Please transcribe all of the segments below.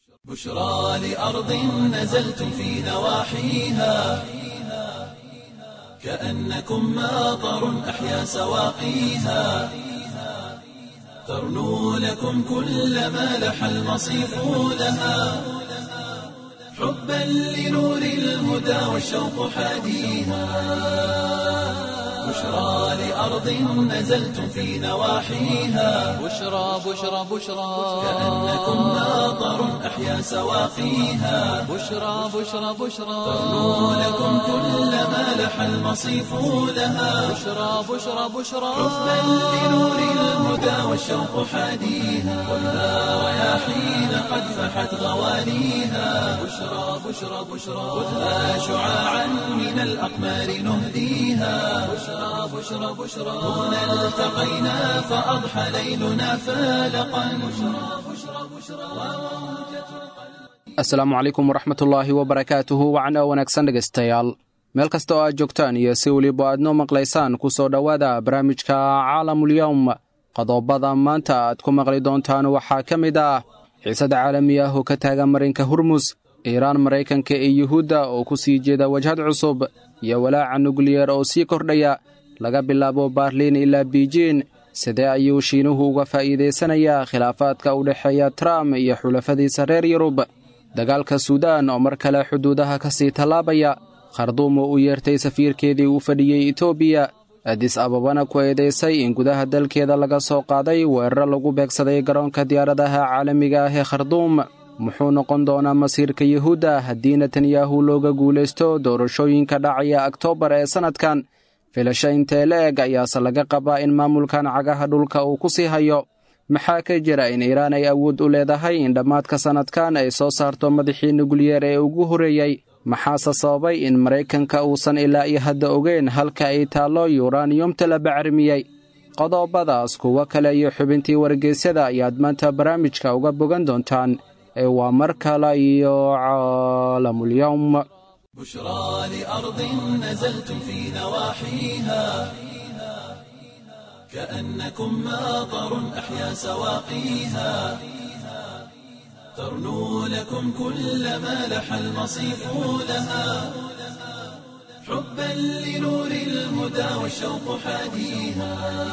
بشرى لأرض نزلتم في نواحيها كأنكم ماطر أحيا سواقيها ترنو لكم كل ما لح المصيف لها حبا لنور الهدى والشوق حاديها بشرى لأرض نزلتم في نواحيها بشرى بشرى بشرى كأنكم ماطر أحيا سواقيها بشرى بشرى بشرى ترنو لكم كل ما لح المصيف لها بشرى بشرى بشرى حبا لنور الهدى والشوق حاديها والنار رياحين قد فحت غواليها بشرى بشرى بشرى خذها شعاعا من الأقمار نهديها بشرى بشرى بشرى هنا التقينا فأضحى ليلنا فالقا بشرى بشرى بشرى asalaamu calaykum waraxmatullaahi wabarakaatuhu wacna wanaagsan dhegaystayaal meel kasta oo aad joogtaan iyo si weliba aad noo maqlaysaan ku soo dhowaada barnaamijka caalamulyowm qodobada maanta aad ku maqli doontaan waxaa ka mid ah xiisad caalami ah oo ka taagan marinka hurmus iiraan maraykanka iyo yuhuudda oo ku sii jeeda wajhad cusub iyo walaaca nukliyer oo sii kordhaya laga bilaabo baarliin ilaa biijin sidee ayuu shiinuhu uga faa'iidaysanayaa khilaafaadka u dhexeeya trump iyo xulafadiisa reer yurub dagaalka suudaan oo mar kale xuduudaha ka sii tallaabaya kharduum oo u yeertay safiirkeedii uu fadhiyey etoobiya adis ababana ku eedaysay in gudaha dalkeeda laga soo qaaday weeraro lagu beegsaday garoonka diyaaradaha caalamiga ah ee kharduum muxuu noqon doonaa masiirka yuhuudda haddii netanyahu looga guulaysto doorashooyinka dhacaya oktoobar ee sannadkan filasho intee la eg ayaase laga qabaa in maamulkan cagaha dhulka uu ku sii hayo maxaa ka jira in iiraan ay awood u leedahay in dhammaadka sannadkan ay soo saarto madaxii nukliyeer ee ugu horreeyey maxaase sababay in maraykanka uusan ilaa iyo hadda ogeyn halka ay taallo yuraniyumta la bacrimiyey qodobadaas kuwo kale iyo xubintii wargeysyada ayaad maanta barnaamijka uga bogan doontaan ee waa mar kale iyo caalamulyowm بشرى لأرض نزلتم في نواحيها كأنكم ماطر أحيا سواقيها ترنو لكم كل ما لح المصيف لها حبا لنور الهدى والشوق حاديها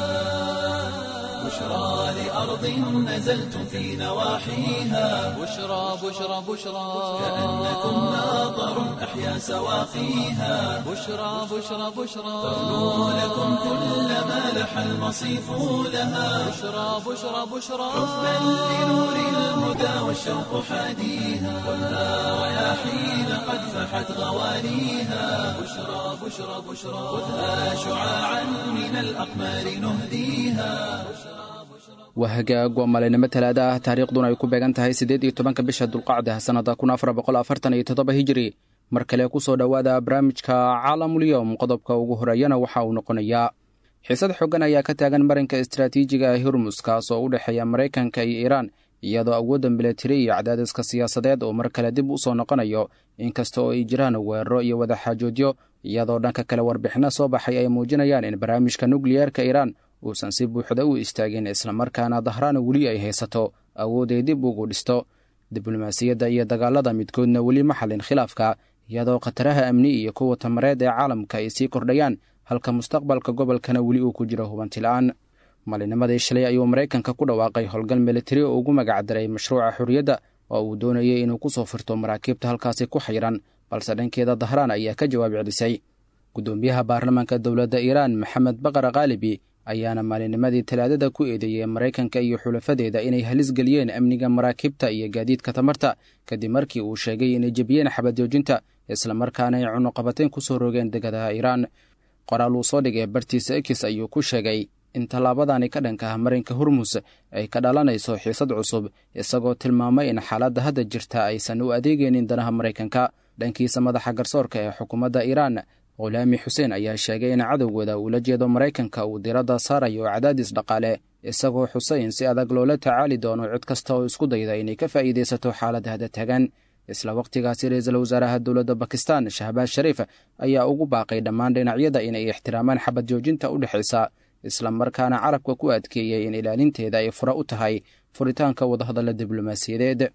بشرى لأرض نزلتم في نواحيها بشرى بشرى بشرى كأنكم ماطر أحيا سواقيها بشرى بشرى بشرى ترنو لكم كل ما لح المصيف لها بشرى بشرى بشرى حبا لنور الهدى والشوق حاديها والنار رياحين قد فحت غواليها بشرى بشرى بشرى خذها شعاعا من الأقمار نهديها waa hagaag waa maalinimo talaada ah taariikhduna ay ku beegan tahay siddeed iyo tobanka bisha dulqacda sannada kun afar boqol afartan iyo toddoba hijiri mar kale ku soo dhowaada barnaamijka caalamulyowm qodobka ugu horeeyana waxa uu noqonayaa xiisad xoogan ayaa ka taagan marinka istaraatiijiga ee hurmus kaas oo u dhexeeya maraykanka iyo iiraan iyadoo awoodda milatari iyo cadaadiska siyaasadeed oo mar kale dib u soo noqonayo inkasta oo ay jiraan weeraro iyo wadaxaajoodyo iyadoo dhanka kale warbixinno soo baxay ay muujinayaan in barnaamijka nukliyeerka iiraan uusan si buuxda u istaagin islamarkaana dahraana weli ay haysato awood ay dib ugu dhisto diblomaasiyadda iyo dagaalada midkoodna weli ma xallin khilaafka iyadoo khataraha amni iyo kuwa tamareed ee caalamka ay sii kordhayaan halka mustaqbalka gobolkana weli uu ku jiro hubantila'aan maalinimadii shalay ayuu maraykanka ku dhawaaqay howlgal militari oo ugu magacdaray mashruuca xorriyadda oo uu doonayay inuu ku soo firto maraakiibta halkaasi ku xayiran balse dhankeeda dahraan ayaa ka jawaab celisay guddoomiyaha baarlamaanka dowladda iiraan maxamed baqar kaalibi ayaana maalinimadii talaadada ku eedeeyey maraykanka iyo xulafadeeda inay halis geliyeen amniga maraakiibta iyo gaadiidka tamarta kadib markii uu sheegay inay jebiyeen xabadjoojinta islamarkaana ay cunuqabateyn ku soo rogeen degadaha iiraan qoraal uu soo dhigay bartiisa ekis ayuu ku sheegay in tallaabadani ka dhanka ah marinka hurmus ay ka dhalanayso xiisad cusub isagoo tilmaamay in xaaladda hadda jirta aysan u adeegaynin danaha maraykanka dhankiisa madaxa garsoorka ee xukuumadda iiraan khulaami xuseen ayaa sheegay in cadowgooda uula jeedo maraykanka uu diradda saarayo cadaadis dhaqaale isagoo xusay in si adag loola tacaali doono cid kasta oo isku dayda inay ka faa'iidaysato xaaladda hada tagan isla wakhtigaasi ra-iisul wasaaraha dowladda bakistan shahbaaz shariif ayaa ugu baaqay dhammaan dhinacyada inay ixtiraamaan xabad joojinta u dhexaysa islamarkaana carabka ku adkeeyey in ilaalinteeda ay fura u tahay furitaanka wadahadalla diblomaasiyadeed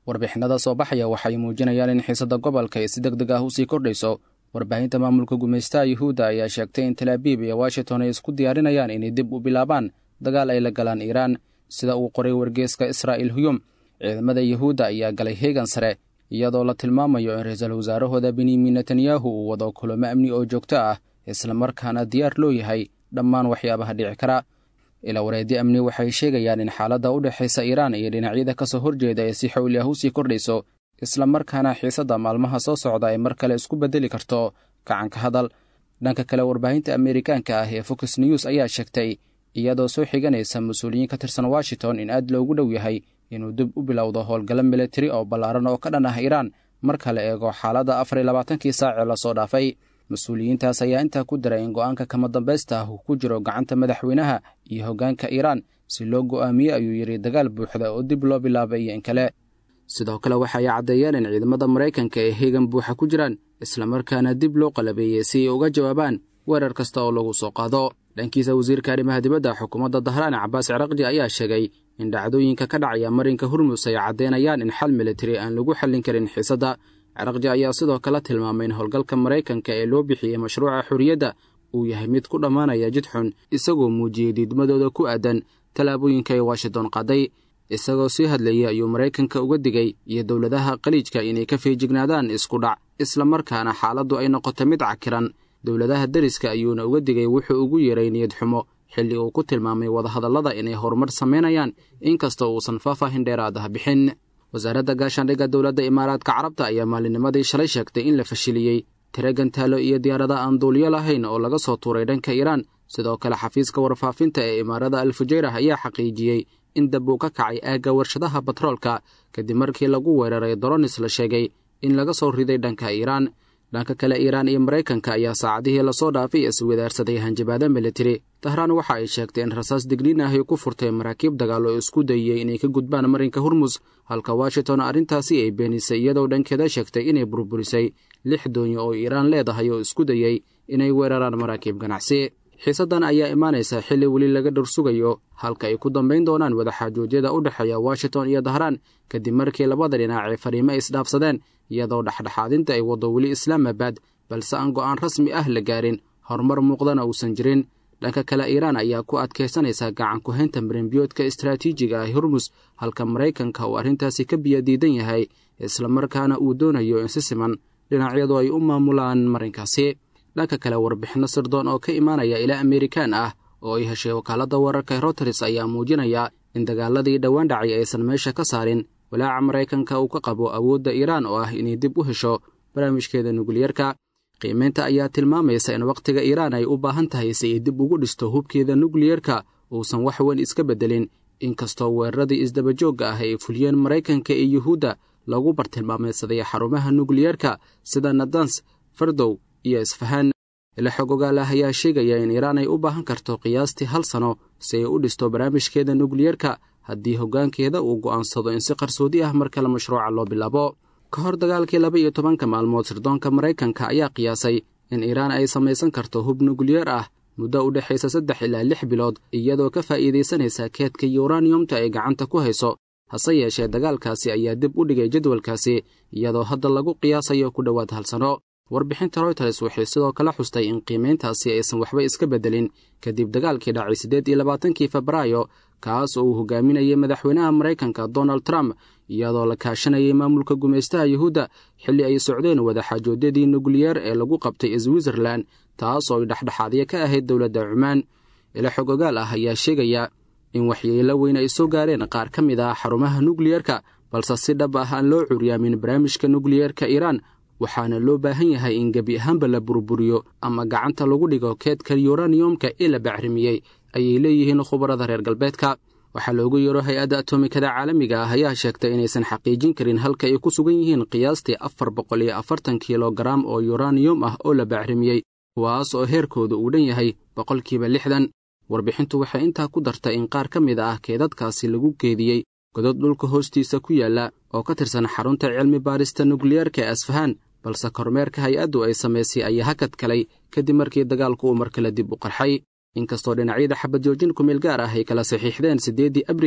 warbixinada soo baxaya waxay muujinayaan in xiisadda gobolka ay si deg deg ah usii kordhayso warbaahinta maamulka gumaystaha yuhuudda ayaa sheegtay in talaabiib iyo washington ay isku diyaarinayaan inay dib u bilaabaan dagaal ay la galaan iiraan sida uu qoray wargeeska israa'il huyum ciidamada yuhuudda ayaa galay heegan sare iyadoo la tilmaamayo in ra-iisul wasaarahooda benyamin netanyahu uu wado kulamo amni oo joogto ah islamarkaana diyaar loo yahay dhammaan waxyaabaha dhici kara ila wareedyo amni waxay sheegayaan in xaaladda u dhexaysa iiraan iyo dhinacyada ka soo horjeeda ee si xowli ah usii kordhayso islamarkaana xiisadda maalmaha soo socda ay mar kale isku beddeli karto gacanka hadal dhanka kale warbaahinta ameerikaanka ah ee fox news ayaa sheegtay iyadoo soo xiganaysa mas-uuliyiin ka tirsan washington in aad loogu dhow yahay inuu dib u bilowdo howlgallo militari oo ballaaran oo ka dhan ah iiraan marka la eego xaaladda afar iyo labaatankii saacee lasoo dhaafay mas-uuliyiintaas ayaa intaa ku daray in go-aanka kama dambaysta ah uu ku jiro gacanta madaxweynaha iyo hoggaanka iiraan si loo go'aamiye ayuu yidhi dagaal buuxda oo dib loo bilaabay iyo in kale sidoo kale waxa ay caddeeyeen in ciidamada maraykanka ee heegan buuxa ku jiraan islamarkaana dib loo qalabeeyey si ay uga jawaabaan weerar kasta oo lagu soo qaado dhankiisa wasiirka arrimaha dibadda xukuumadda dahraan cabaas ciraqji ayaa sheegay in dhacdooyinka ka dhacaya marinka hurmus ay caddeynayaan in xal militari aan lagu xallin karin xiisadda ciraqji ayaa sidoo kale tilmaamay in howlgalka maraykanka ee loo bixiyey mashruuca xorriyadda uu yahay mid ku dhammaanaya jid xun isagoo muujiyey diidmadooda ku aadan tallaabooyinka ay washington qaaday isagoo sii hadlayay ayuu maraykanka uga digay iyo dowladaha khaliijka inay ka feejignaadaan isku dhac islamarkaana xaaladdu ay noqoto mid cakiran dowladaha deriska ayuuna uga digay wuxuu ugu yeeray niyad xumo xilli uu ku tilmaamay wadahadallada inay horumar samaynayaan inkastoo uusan faahfaahin dheeraad ah bixin wasaaradda gaashaandhigga dowladda imaaraadka carabta ayaa maalinimadii shalay sheegtay in la fashiliyey tiro gantaalo iyo diyaarada aan duuliyo lahayn oo laga soo tuuray dhanka iiraan sidoo kale xafiiska warfaafinta ee imaarada alfujayrah ayaa xaqiijiyey in dab uu ka kacay aagga warshadaha batroolka kadib markii lagu weeraray doronis la sheegay in laga soo riday dhanka iiraan dhanka kale iiraan iyo maraykanka ayaa saacadihii lasoo dhaafay iswadaarsaday hanjabaado militari tahraan waxa ay sheegtay in rasaas digniin ah ay ku furtay maraakiib dagaal oo isku dayiyey inay ka gudbaan marinka hurmus halka washington arrintaasi ay beenisay iyadoo dhankeeda sheegtay inay burburisay lix doonyo oo iiraan leedahay oo isku dayey inay weeraraan maraakiib ganacsi xiisaddan ayaa imaanaysa xilli weli laga dhursugayo halka ay ku dambayn doonaan wadaxaajoodyada u dhexeeya washington iyo dahraan kadib markii labada dhinac ay fariimo isdhaafsadeen iyadoo dhexdhexaadinta ay waddo weli islaamabad balse aan go'aan rasmi ah la gaarin horumar muuqdana uusan jirin dhanka kale iiraan ayaa ku adkaysanaysa gacan ku-haynta marinbiyoodka istaraatiijiga ah hurmus halka maraykanka uu arrintaasi ka biyadiidan yahay islamarkaana uu doonayo in si siman dhinacyadu ay u maamulaan marinkaasi dhanka kale warbixinno sirdoon oo ka imaanaya ilaa amerikaan ah oo ay heshay wakaaladda wararka routers ayaa muujinaya in dagaaladii dhowaan dhacay aysan meesha ka saarin walaaca maraykanka uu ka qabo awoodda iiraan oo ah inay dib u hesho barnaamijkeeda nukliyerka qiimaynta ayaa tilmaamaysa in wakhtiga iiraan ay u baahan tahay si ay dib ugu dhisto hubkeeda nukliyerka uusan wax weyn iska beddelin inkastoo weeraradii isdabajoogga ah ay fuliyeen maraykanka iyo yuhuudda lagu bartilmaamaysaday xarumaha nukliyerka sida nadans fardow iyo isfahaan ila xog ogaal ah ayaa sheegaya in iiraan ay u baahan karto qiyaastii hal sano si ay u dhisto barnaamijkeeda nukliyerka haddii hoggaankeeda uu go'aansado in si qarsoodi ah mar kale mashruuca loo bilaabo ka hor dagaalkii laba iyo tobanka maalmood sirdoonka maraykanka ayaa qiyaasay in iiraan ay samaysan karto hub nukliyeer ah muddo u dhexaysa saddex ilaa lix bilood iyadoo ka faa'iidaysanaysa keedka yuraniyumta ay gacanta ku hayso hase yeeshee dagaalkaasi ayaa dib u dhigay jadwalkaasi iyadoo hadda lagu qiyaasayo ku dhowaad hal sano warbixinta royters waxay sidoo kale xustay in qiimayntaasi aysan waxba iska beddelin kadib dagaalkii dhacay siddeed iyo labaatankii febraayo kaas oo uu hogaaminayay madaxweynaha maraykanka donald trump iyadoo la kaashanayay maamulka gumaystaha yuhuudda xilli ay socdeen wadaxaajoodyadii nukliyeer ee lagu qabtay switzerlan taas oo ay dhexdhexaadyo ka ahayd dowladda cumaan ila xog ogaal ah ayaa sheegaya in waxyeelo weyn ay soo gaareen qaar ka mid ah xarumaha nukliyerka balse si dhab ah aan loo curyaamin barnaamijka nukliyerka iiraan waxaana loo baahan yahay in gebi ahaanba la burburiyo ama gacanta lagu dhigo keedka yuraniyumka ee la bacrimiyey ayay leeyihiin khubarada reer galbeedka waxaa loogu yeero hay-adda atomikada caalamiga ah ayaa sheegtay inaysan xaqiijin karin halka ay ku sugan yihiin qiyaastii afar boqol iyo afartan kilogaram oo yuraniyum ah oo la bacrimiyey kuwaas oo heerkooda uu dhan yahay boqolkiiba lixdan warbixintu waxay intaa ku dartay in qaar ka mid ah keedadkaasi lagu keediyey godod dhulka hoostiisa ku yaalla oo ka tirsan xarunta cilmi baarista nukliyeerka ee asfahaan balse kormeerka hay-addu ay samaysay ayaa hakad kalay kadib markii dagaalku uu mar kale dib u qarxay inkastoo dhinacyada xabad joojin kumeel gaar ah ay kala saxiixdeen siddeeddii abriil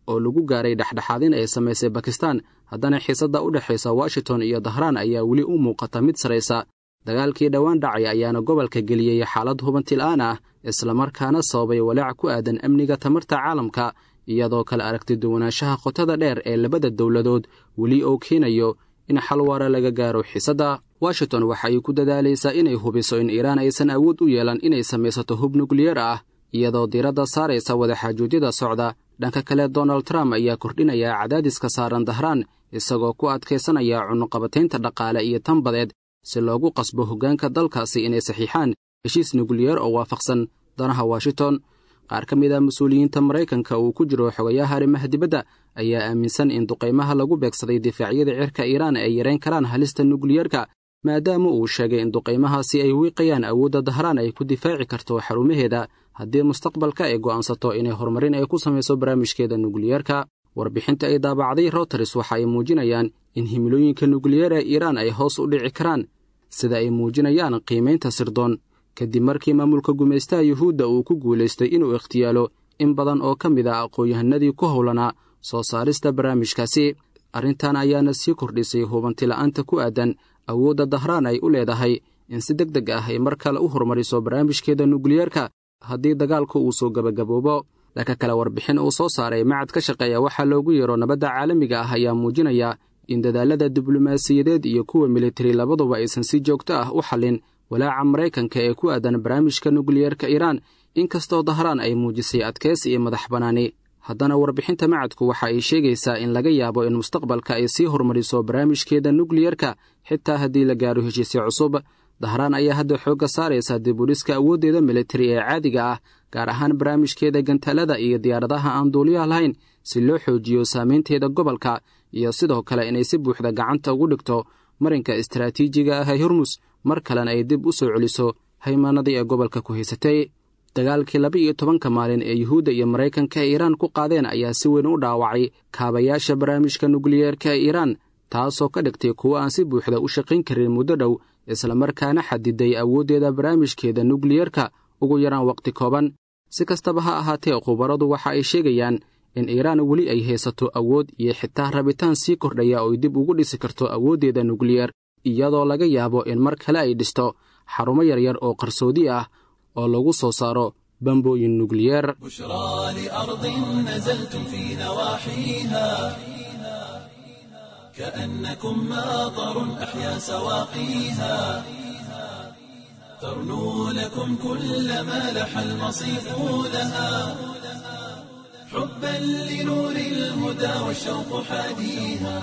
oo lagu gaaray dhexdhexaadin ay samaysay bakistan haddana xiisadda u dhexaysa washington iyo dahraan ayaa weli u muuqata mid saraysa dagaalkii dhowaan dhacay ayaana gobolka geliyey xaalad hubantila'aan ah islamarkaana sababay walaac ku aadan amniga tamarta caalamka iyadoo kale aragti duwanaanshaha qotada dheer ee labada dowladood weli oo keenayo in xal waara laga gaaro xiisadda washington waxa ay ku dadaalaysaa inay hubiso in iiraan aysan awood u yeelan inay samaysato hub nukliyeer ah iyadoo diiradda saaraysa wadaxaajoojyada socda dhanka kale donald trump ayaa kordhinaya cadaadiska saaran dahraan isagoo ku adkaysanaya cunuqabataynta dhaqaale iyo tan badeed si loogu qasbo hoggaanka dalkaasi inay saxiixaan heshiis nukliyeer oo waafaqsan danaha washington qaar ka mid a mas-uuliyiinta maraykanka uu ku jiro xogayaha arrimaha dibadda ayaa aaminsan in duqaymaha lagu beegsaday difaacyada cirka iiraan ay yarayn karaan halista nukliyeerka maadaama uu sheegay in duqaymahaasi ay wiiqayaan awoodda dahraan ay ku difaaci karto xarumaheeda haddii mustaqbalka ay go'aansato inay horumarin ay ku samayso barnaamijkeeda nukliyeerka warbixinta ay daabacday roters waxa ay muujinayaan in himilooyinka nukliyeer ee iiraan ay hoos u dhici karaan sida ay muujinayaan qiimaynta sirdoon kadib markii maamulka gumaystaha yuhuudda uu ku guulaystay inuu ikhtiyaalo in badan oo ka mid a aqoon-yahanadii ku howlanaa soo saarista barnaamijkaasi arrintan ayaana sii kordhisay hubantila'aanta ku aadan awoodda dahraan ay u leedahay in si deg deg ah ay mar kale u horumariso barnaamijkeeda nukliyeerka haddii dagaalku uu soo gebagaboobo dhanka kale warbixin uu soo saaray macad ka shaqeeya waxaa loogu yeero nabadda caalamiga ah ayaa muujinaya in dadaalada diblomaasiyadeed iyo kuwa militari labaduba aysan si joogto ah u xallin walaaca maraykanka ee ku aadan barnaamijka nukliyeerka iiraan inkastoo dahraan ay muujisay adkaysi iyo madax bannaani haddana warbixinta macadku waxa ay sheegaysaa in laga yaabo in mustaqbalka ay sii horumariso barnaamijkeeda nukliyerka xitaa haddii la gaaro heshiisyo cusub dahraan ayaa hadda xoogga saaraysa dibudhiska awooddeeda militari ee caadiga ah gaar ahaan barnaamijkeeda gantaalada iyo diyaaradaha aan duuliyaha lahayn si loo xoojiyo saamaynteeda gobolka iyo sidoo kale inay si buuxda gacanta ugu dhigto marinka istaraatiijiga ah ee hormus mar kalena ay dib u soo celiso haymaanadii ee gobolka ku haysatay dagaalkii laba iyo tobanka maalin ee yuhuudda iyo maraykanka ee iiraan ku qaadeen ayaa si weyn u dhaawacay kaabayaasha barnaamijka nukliyeerka ee iiraan taasoo ka dhigtay kuwo aan si buuxda u shaqayn karin muddo dhow islamarkaana xadiday awooddeeda barnaamijkeeda nukliyerka ugu yaraan wakhti kooban si kastaba ha ahaatee khubaradu waxa ay sheegayaan in iiraan weli ay haysato awood iyo xitaa rabitaan sii kordhaya oo ay dib ugu dhisi karto awooddeeda nukliyer iyadoo laga yaabo in mar kale ay dhisto xarumo yaryar oo qarsoodi ah oo lagu soo saaro bambooyin nukliyeer بشرى لأرض نزلتم في نواحيها كأنكم ماطر أحيا سواقيها ترنو لكم كل ما لح المصيف لها حبا لنور الهدى والشوق حاديها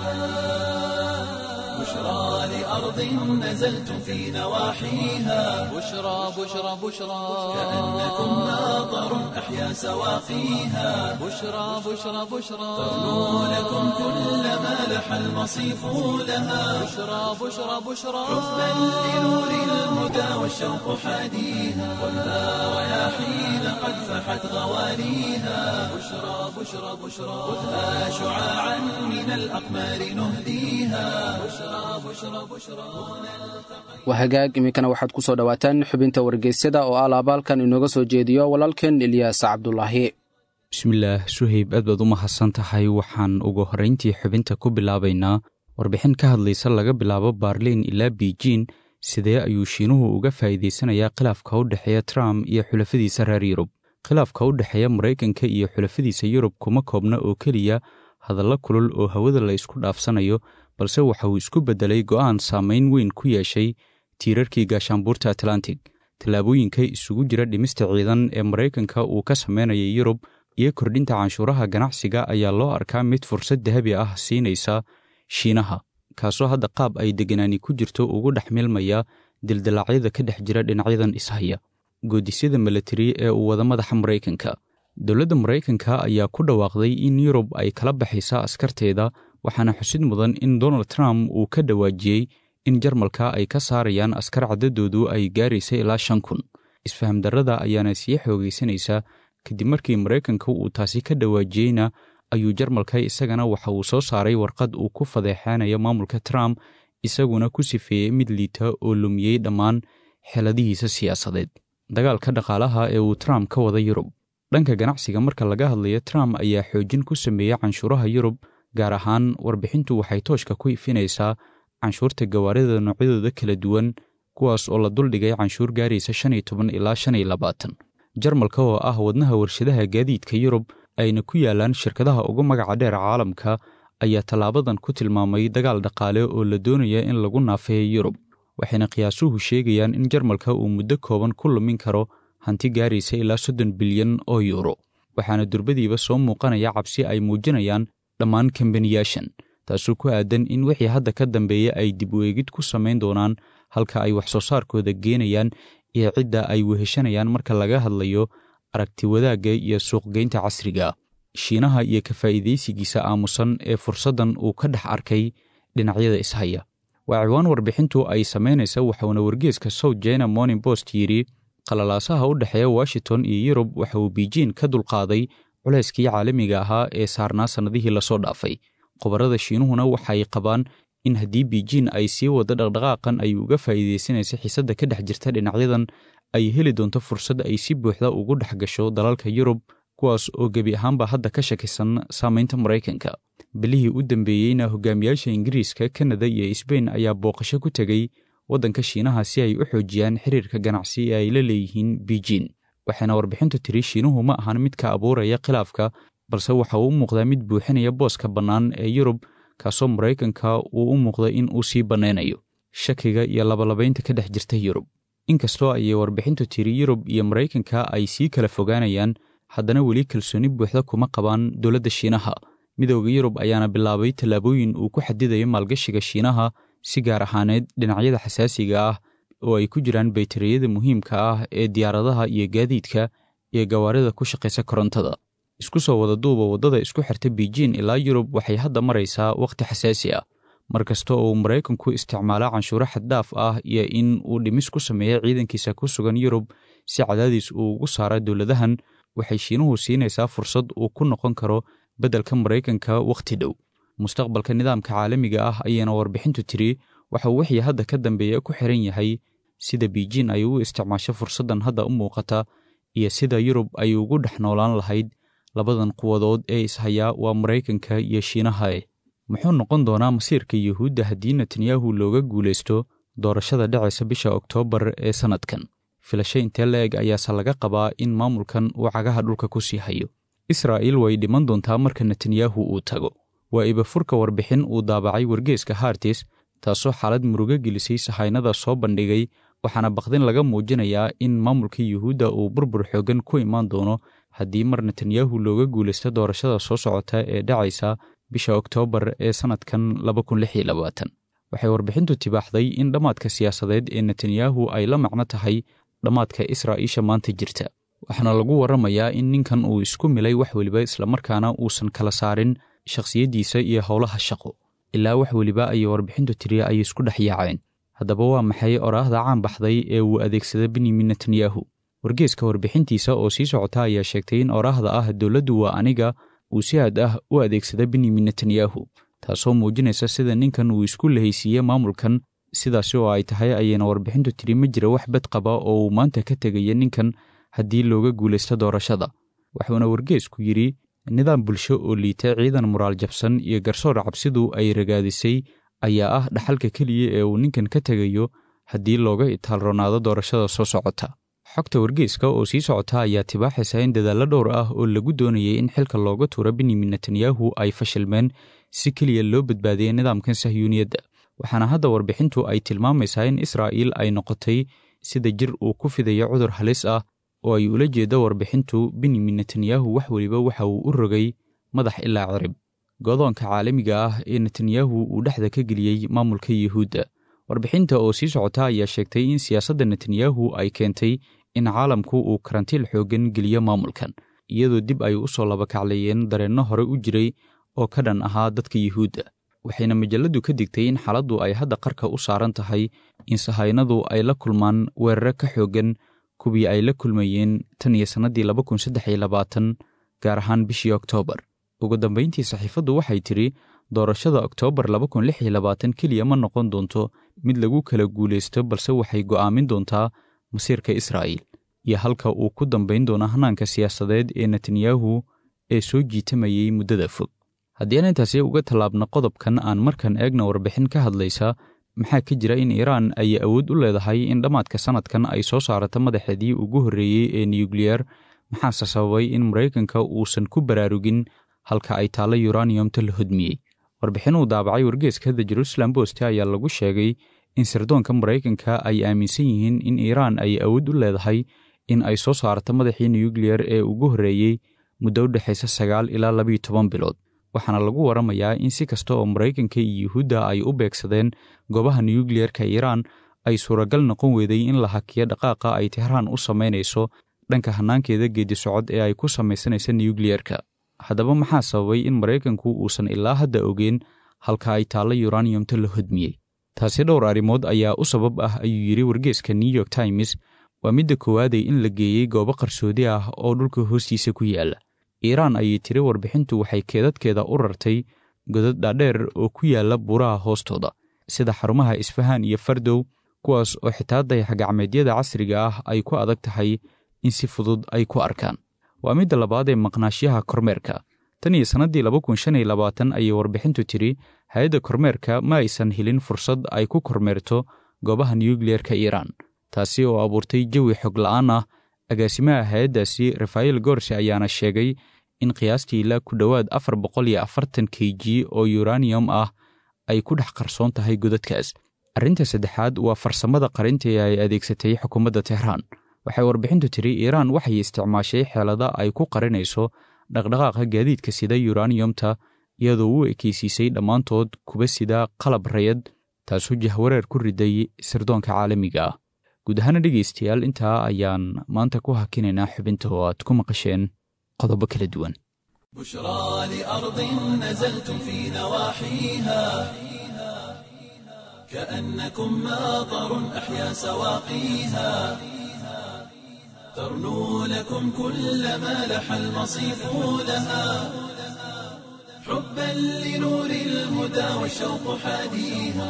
بشرى لأرض نزلتم في نواحيها بشرى بشرى بشرى كأنكم ماطر أحيا سواقيها بشرى بشرى بشرى ترنو لكم كل ما لح المصيف لها بشرى بشرى بشرى حبا لنور الهدى والشوق حاديها خذها رياحين قد فحت غواليها بشرى بشرى بشرى خذها شعاعا من الأقمار نهديها بشرى بشرى بشرى waa hagaag iminkana waxaad ku soo dhowaataan xubinta wargeysyada oo ah laabaalkan inooga soo jeediyo walaalkeen ilyaas cabdulaahi bismillaah suhayb aad baad u mahadsan tahay waxaan ugu horrayntii xubinta ku bilaabaynaa warbixin ka hadlaysa laga bilaabo baarliin ilaa biijin sidee ayuu shiinuhu uga faa'iidaysanayaa khilaafka u dhexeeya trump iyo xulafadiisa reer yurub khilaafka u dhexeeya maraykanka iyo xulafadiisa yurub kuma koobna oo keliya hadallo kulul oo hawada la isku dhaafsanayo balse waxa uu isku beddelay go'aan saamayn weyn ku yeeshay tiirarkii gaashaanbuurta atlantic tallaabooyinka isugu jira dhimista ciidan ee maraykanka uu ka samaynayay yurub iyo kordhinta canshuuraha ganacsiga ayaa loo arkaa mid fursad dahabi ah siinaysa shiinaha kaasoo hadda qaab ay degganaani ku jirto ugu dhex milmaya dildilaacyada ka dhex jira dhinacyadan ishaya goodisyada milatari ee uu wada madaxa maraykanka dowladda maraykanka ayaa ku dhawaaqday in yurub ay kala baxaysa askarteeda waxaana xusid mudan in donald trump uu ka dhawaajiyey in jarmalka ay ka saarayaan askar caddadoodu ay gaaraysa ilaa shan kun isfahamdarrada ayaana sii xoogaysanaysaa kadib markii maraykanka uu taasi ka dhawaajiyeyna ayuu jarmalka isagana waxa uu soo saaray warqad uu ku fadeexaanayo maamulka trump isaguna ku sifeeyey mid liita oo lumiyey dhammaan xeeladihiisa siyaasadeed dagaalka dhaqaalaha ee uu trump ka wada yurub dhanka ganacsiga marka laga hadlayo trump ayaa xoojin ku sameeyey canshuuraha yurub gaar ahaan warbixintu waxay tooshka ku ifinaysaa canshuurta gawaarida noocyadooda kala duwan kuwaas oo la duldhigay canshuur gaaraysa shan iyo toban ilaa shan iyo labaatan jarmalka oo ah wadnaha warshadaha gaadiidka yurub ayna ku yaalaan shirkadaha ugu magaca dheer caalamka ayaa tallaabadan ku tilmaamay dagaal dhaqaale oo la doonaya in lagu naafeeyo yurub waxayna qiyaasuhu sheegayaan in jarmalka uu muddo kooban ku lumin karo hanti gaaraysa ilaa soddon bilyan oo yuuro waxaana durbadiiba soo muuqanaya cabsi ay muujinayaan dhammaan kambaniyaashan taasoo ku aadan in wixii hadda ka dambeeya ay dib u eegid ku samayn doonaan halka ay wax soo saarkooda geenayaan iyo cidda ay weheshanayaan marka laga hadlayo aragti wadaagga iyo suuqgeynta casriga shiinaha iyo ka faa'iidaysigiisa aamusan ee fursaddan uu ka dhex arkay dhinacyada ishaya waa ciwaan warbixintu ay samaynaysa waxauna wargeeska south china morning post yidhi qalalaasaha u dhexeeya washington iyo yurub waxa uu biijiin ka dulqaaday culayskii caalamiga ahaa ee saarnaa sannadihii lasoo dhaafay khubarada shiinuhuna waxay qabaan in haddii biijiin ay sii waddo dhaqdhaqaaqan ay uga faa'iidaysanaysa xiisadda ka dhex jirta dhinacyadan ay heli doonto fursad ay si buuxda ugu dhex gasho dalalka yurub kuwaas oo gebi ahaanba hadda ka shakisan saamaynta maraykanka bilihii u dambeeyeyna hogaamiyaasha ingiriiska kanada iyo sbain ayaa booqasho ku tegey waddanka shiinaha si ay u xoojiyaan xiriirka ganacsi ee ay la leeyihiin biijiin waxayna warbixintu tiri shiinuhu ma ahan mid ka abuuraya khilaafka balse waxa uu u muuqdaa mid buuxinaya booska bannaan ee yurub kaasoo maraykanka uu u muuqda in uu sii bannaynayo shakiga iyo labalabaynta ka dhex jirta yurub inkastoo ayay warbixintu tiri yurub iyo maraykanka ay sii kala fogaanayaan haddana weli kalsooni buuxda kuma qabaan dowladda shiinaha midooda yurub ayaana bilaabay tallaabooyin uu ku xadidayo maalgashiga shiinaha si gaar ahaaneed dhinacyada xasaasiga ah oo ay ku jiraan baytariyada muhiimka ah ee diyaaradaha iyo gaadiidka iyo gawaarida ku shaqaysa korontada isku soo wada duuba waddada isku xirta biijiin ilaa yurub waxay hadda maraysaa wakhti xasaasi ah mar kasta oo uu maraykanku isticmaala canshuuro xaddhaaf ah iyo in uu dhimis ku sameeya ciidankiisa ku sugan yurub si cadaadis uu ugu saara dowladahan waxay shiinuhu siinaysaa fursad uu ku noqon karo beddelka maraykanka wakhti dhow mustaqbalka nidaamka caalamiga ah ayayna warbixintu tiri waxa uu wixii hadda ka dambeeya ku xiran yahay sida biijiin ay u isticmaasho fursaddan hadda u muuqata iyo sida yurub ay ugu dhex noolaan lahayd labadan quwadood ee ishayaa waa maraykanka iyo shiinahae muxuu noqon doonaa masiirka yuhuudda haddii netanyahu looga guulaysto doorashada dhacaysa bisha oktoobar ee sannadkan filasho intee la-eg ayaase laga qabaa in maamulkan uu cagaha dhulka ku sii hayo israa'iil way dhiman doontaa marka netanyahu uu tago waa ibafurka warbixin uu daabacay wargeeska hartis taasoo xaalad murugo gelisay sahaynada soo bandhigay waxaana baqdin laga muujinayaa in maamulka yuhuudda uu burbur xooggan ku imaan doono haddii mar netanyahu looga guulaysto doorashada soo socota ee dhacaysa bisha oktoobar ee sannadkan waxay warbixintu tibaaxday in dhammaadka siyaasadeed ee netanyahu ay la macno tahay dhammaadka israa'iisha maanta jirta waxaana lagu warramayaa in ninkan uu isku milay wax weliba islamarkaana uusan kala saarin shakhsiyaddiisa iyo howlaha shaqo ilaa wax weliba ayay warbixintu tiri ay isku dhex yaaceen haddaba waa maxay oraahda caan baxday ee uu adeegsada benyamin netanyahu wargeeska warbixintiisa oo sii socota ayaa sheegtay in oraahda ah dowladdu waa aniga uu si aad ah u adeegsada benyamin netanyahu taasoo muujinaysa sida ninkan uu isku lahaysiiye maamulkan sidaasi oo ay tahay ayayna warbixintu tiri ma jira wax bad qaba oo uu maanta ka tegaya ninkan haddii looga guulaysto doorashada wuxuuna wargeesku yidhi nidaam bulsho oo liita ciidan muraal jabsan iyo garsoor cabsidu ay ragaadisay ayaa ah dhaxalka keliya ee uu ninkan ka tegayo haddii looga itaalronaado doorashada soo socota xogta wargeeska oo sii socota ayaa tibaaxaysa in dadaallo dhowr ah oo lagu doonayay in xilka looga tuuro benyamin netanyahu ay fashilmeen si keliya loo badbaadiyey nidaamkan sahyuuniyadda waxaana hadda warbixintu ay tilmaamaysaa in israa'iil ay noqotay sida jir uu ku fidayo cudur halis ah oo ay ula jeeddo warbixintu benyamin netanyahu wax weliba waxa uu u rogay madax ilaa cirib godoonka caalamiga ah ee netanyahu uu dhexda ka geliyey maamulka yuhuudda warbixinta oo sii socota ayaa sheegtay in siyaasadda netanyahu ay keentay in caalamku uu karantiil xooggan geliyo maamulkan iyadoo dib ay u soo labakacleeyeen dareenno hore u jiray oo ka dhan ahaa dadka yuhuudda waxayna majalladdu ka digtay in xaaladdu ay hadda qarka u saaran tahay in sahaynadu ay la kulmaan weeraro ka xooggan kuwii ay la kulmayeen tan iyo sannaddii laba kun saddex iyo labaatan gaar ahaan bishii oktoobar ugu dambayntii saxiifaddu waxay tidhi doorashada oktoobar laba kun lix iyo labaatan keliya ma noqon doonto mid lagu kala guulaysto balse waxay go'aamin doontaa masiirka israa'iil iyo halka uu ku dambayn doono hanaanka siyaasadeed ee netanyahu ee soo jiitamayey muddada fog haddii aan intaasi uga tallaabno qodobkan aan markan eegna warbixin ka hadlaysa maxaa ka jira in iiraan ay awood u leedahay in dhammaadka sannadkan ay soo saarato madaxeedii ugu horreeyey ee nuyukliyer maxaase sababay in maraykanka uusan ku baraarugin halka ay taallo yuraniyomta la hodmiyey warbixin uu daabacay wargeeska the jerusalem bost ayaa lagu sheegay in sirdoonka maraykanka ay aaminsan yihiin in iiraan ay awood u leedahay in ay soo saarto madaxii nuyukliyer ee ugu horreeyey muddo u dhexaysa sagaal ilaa labiiyo toban bilood waxaana lagu waramayaa in si kasta oo maraykanka iyo yuhuudda ay u beegsadeen goobaha nuyukliyerka iiraan ay suuragal noqon weeday in la hakiyo dhaqaaqa ay tehraan u samaynayso dhanka hannaankeeda geedi socod ee ay ku samaysanaysa nuyukliyerka haddaba maxaa sababay in maraykanku uusan ilaa hadda ogeen halka ay taallo yuraniyomta la hodmiyey taasi dhowr arrimood ayaa u sabab ah ayuu yidhi wargeeska new york times waa midda koowaaday in la geeyey goobo qarsoodi ah oo dhulka hoostiisa ku yaalla iiraan ayay tiri warbixintu waxay keedadkeeda u rartay godad dhaadheer oo ku yaalla buuraha hoostooda sida xarumaha isfahaan iyo fardow kuwaas oo xitaa dayaxgacmeedyada casriga ah ay ku adag tahay in si fudud ay ku arkaan waa midda labaad ee maqnaashyaha kormeerka tan iyo sannaddii laba kun shan iyo labaatan ayay warbixintu tidhi hay-adda kormeerka ma aysan helin fursad ay ku kormeerto goobaha nuyukliyerka iiraan taasi oo abuurtay jawi xog la'aan ah agaasimaha hay-addaasi rafael gorse ayaana sheegay in qiyaastii ilaa ku dhowaad afar boqol iyo afartan k g oo yuraniyom ah ay ku dhex qarsoon tahay godadkaas arrinta saddexaad waa farsamada qarinta ee ay adeegsatay xukuumadda tehraan waxay warbixintu tidhi iiraan waxay isticmaashay xeelada ay ku qarinayso dhaqdhaqaaqa gaadiidka sida yuraniyomta iyadoo u ekeysiisay dhammaantood kuba sida qalab rayad taasoo jahwareer ku riday sirdoonka caalamiga ah guud ahaana dhegaystayaal intaa ayaan maanta ku hakinaynaa xubinta oo aad ku maqasheen qodobo kala duwan بشرى لأرض نزلتم في نواحيها كأنكم ماطر أحيا سواقيها ترنو لكم كل ما لح المصيف لها حبا لنور الهدى والشوق حاديها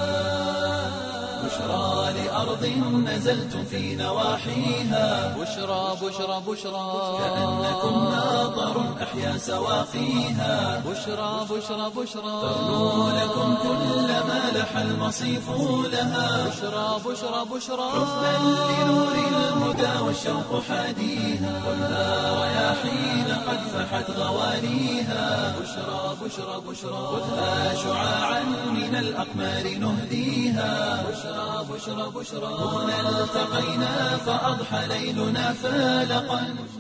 بشرى لأرض نزلتم في نواحيها بشرى بشرى بشرى كأنكم ماطر أحيا سواقيها بشرى بشرى بشرى ترنو لكم كل ما لح المصيف لها بشرى بشرى بشرى حبا لنور الهدى والشوق حاديها خذها رياحين قد فحت غوانيها بشرى بشرى بشرى خذها شعاعا من الأقمار نهديها بشرى بشرى بشرى هنا التقينا فأضحى ليلنا فالقا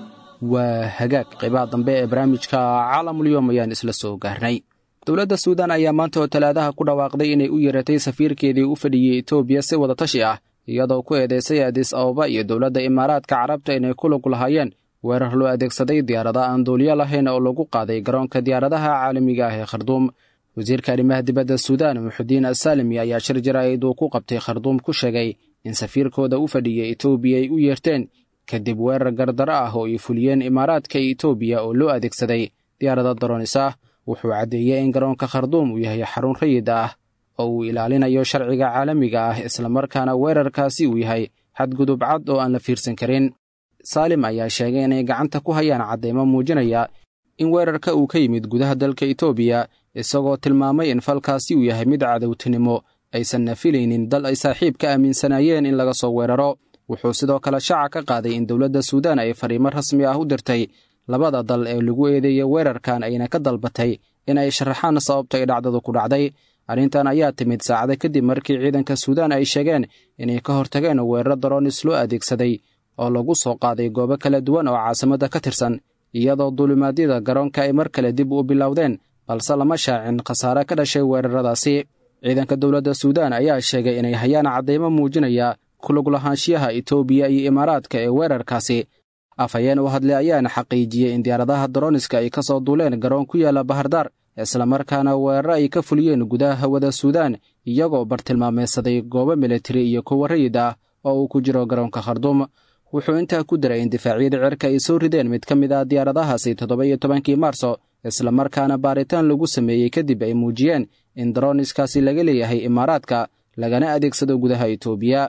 waa hagaag qaybaha dambe ee barnaamijka caalamulyoom ayaan isla soo gaarnay dowladda suudan ayaa maanta oo talaadaha ku dhawaaqday inay u yeeratay safiirkeedii u fadhiyey etoobiya si wadatashi ah iyadoo ku eedeysay adis ababa iyo dowladda imaaraadka carabta inay ku lug lahaayeen weerar loo adeegsaday diyaarada aan duuliyo lahayn oo lagu qaaday garoonka diyaaradaha caalamiga ah ee kharduum wasiirka arrimaha dibadda suudaan muxudiin asaalimi ayaa shir jaraa'id uu ku qabtay kharduum ku sheegay in safiirkooda u fadhiyey etoobiya ay u yeerteen kadib weerar gardaro ah oo ay fuliyeen imaaraadka etoobiya oo loo adeegsaday diyaarada daronis ah wuxuu caddeeyey in garoonka kharduum uu yahay xarun rayid ah oo uu ilaalinayo sharciga caalamiga ah islamarkaana weerarkaasi uu yahay xadgudub cad oo aan la fiirsan karin saalim ayaa sheegay inay gacanta ku hayaan caddaymo muujinaya in weerarka uu ka yimid gudaha dalka etoobiya isagoo tilmaamay in falkaasi uu yahay mid cadowtinimo aysanna filaynin dal ay saaxiib ka aaminsanaayeen in laga soo weeraro wuxuu sidoo kale shaaca ka qaaday in dowladda suudaan ay fariimo rasmi ah u dirtay labada dal ee lagu eedeeyey weerarkan ayna ka dalbatay in ay sharaxaan sababta ay dhacdadu ku dhacday arrintan ayaa timid saacada kadib markii ciidanka suudaan ay sheegeen inay ka hortageen weeraro daroonis loo adeegsaday oo lagu soo qaaday goobo kala duwan oo caasimadda ka tirsan iyadoo duulimaadyada garoonka ay mar kale dib u bilowdeen balse lama shaacin khasaare ka dhashay weeraradaasi ciidanka dowladda suudaan ayaa sheegay inay hayaan caddaymo muujinaya kulug lahaanshiyaha etoobiya iyo imaaraadka ee weerarkaasi afhayeen u hadlay ayaana xaqiijiyey in diyaaradaha daroniska ay ka soo duuleen garoon ku yaalla bahardaar islamarkaana weeraro ay ka fuliyeen gudaha hawada suudaan iyagoo bartilmaameedsaday goobo militari iyo kuwa rayid ah oo uu ku jiro garoonka kharduum wuxuu intaa ku daray in difaacyada cirka ay soo rideen mid ka mid ah diyaaradahaasi toddoba iyo tobankii maarso islamarkaana baaritaan lagu sameeyey kadib ay muujiyeen in daroniskaasi laga leeyahay imaaraadka lagana adeegsado gudaha etoobiya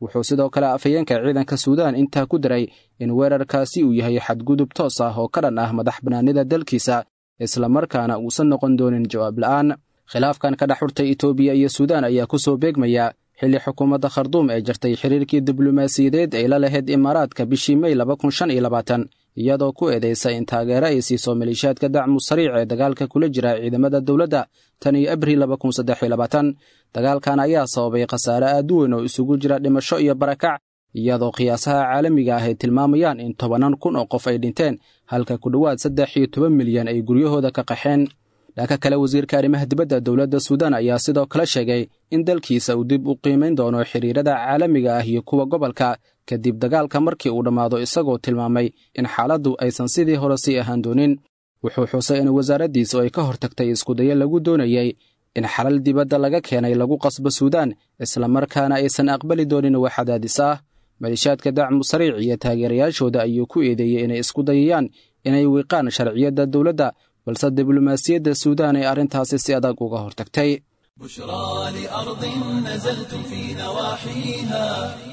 wuxuu sidoo kale afhayeenka ciidanka suudaan intaa ku daray in weerarkaasi uu yahay xadgudub toos ah oo ka dhan ah madax bannaanida dalkiisa islamarkaana uusan noqon doonin jawaab la'aan khilaafkan ka dhex xurtay etoobiya iyo suudaan ayaa ku soo beegmaya xilli xukuumadda kharduum ee jirtay xiriirkii diblomaasiyadeed ay la lahayd imaaraadka bishii mey iyadoo ku eedaysa in taageero ay siiso maleeshiyaadka dacmu sariic ee dagaalka kula jira ciidamada dowladda tan iyo abril dagaalkan ayaa sababay khasaare aad u weyn oo isugu jira dhimasho iyo barakac iyadoo qiyaasaha caalamiga ah ay tilmaamayaan in tobannan kun oo qof ay dhinteen halka ku dhowaad saddex iyo toban milyan ay guryahooda ka qaxeen dhanka kale wasiirka arrimaha dibadda dowladda suudaan ayaa sidoo kale sheegay in dalkiisa uu dib u qiimayn doono xiriirada caalamiga ah iyo kuwa gobolka kadib dagaalka markii uu dhammaado isagoo tilmaamay in xaaladdu aysan sidii hore sii ahaan doonin wuxuu xusay in wasaaraddiisu ay ka hortagtay iskudayo lagu doonayey in xalal dibadda laga keenay lagu qasbo suudaan islamarkaana aysan aqbali doonin wax cadaadis ah maleeshiyaadka dacmu sariic iyo taageerayaashooda ayuu ku eedeeyey inay isku dayayaan inay wiiqaan sharciyadda dowladda balse diblomaasiyadda suudaan ay arrintaasi si adag uga hortagtay بشرى لأرض نزلتم في نواحيها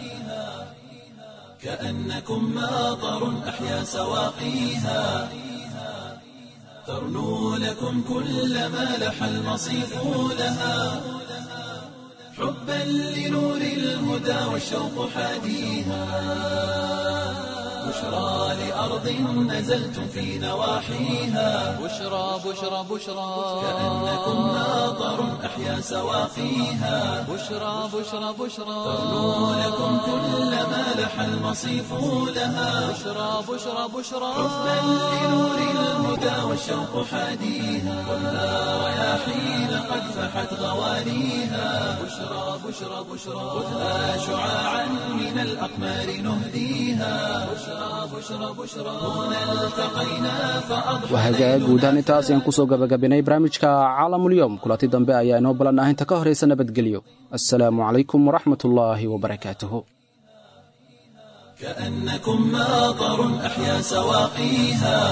كأنكم ماطر أحيا سواقيها ترنو لكم كل ما لح المصيف لها حبا لنور الهدى والشوق حاديها بشرى لأرض نزلتم في نواحيها بشرى بشرى بشرى كأنكم ماطر أحيا سواقيها بشرى بشرى بشرى ترنو لكم كل ما لح المصيف لها بشرى بشرى بشرى حبا لنور الهدى والشوق حاديها والنار رياحين قد فحت غوانيها بشرى بشرى بشرى خذها شعاعا من الأقمار نهديها بشرى بشرى بشرى هنا التقينا فأضحى wahagaag guud ahaan intaas ayaan kusoo gabagabinay barnaamijka caalamulyoom kulanti dambe ayaa inoo ballan ah inta ka horaysa nabadgelyo assalaamu calaykum waraxmat ullaahi wabarakaatuhu كأنكم ماطر أحيا سواقيها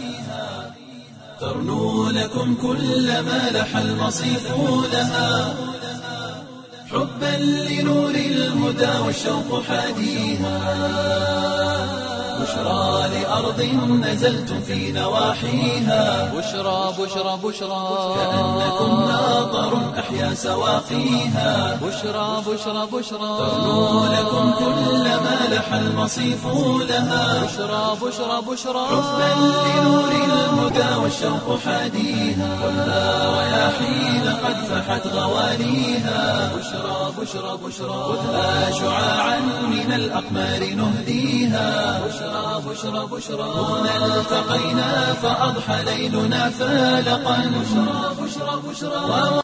ترنو لكم كل ما لح المصيف لها حبا لنور الهدى والشوق حاديها بشرى لأرض نزلتم في نواحيها بشرى بشرى بشرى كأنكم ماطر أحيا سواقيها بشرى بشرى بشرى ترنو لكم كل ما لح المصيف لها بشرى بشرى بشرى حبا لنور الهدى والشوق حاديها والنار رياحين قد فحت غوانيها بشرى بشرى بشرى خذها شعاعا من الأقمار نهديها بشرى بشرى بشرى هنا التقينا فأضحى ليلنا فالقا بشرى بشرى بشرى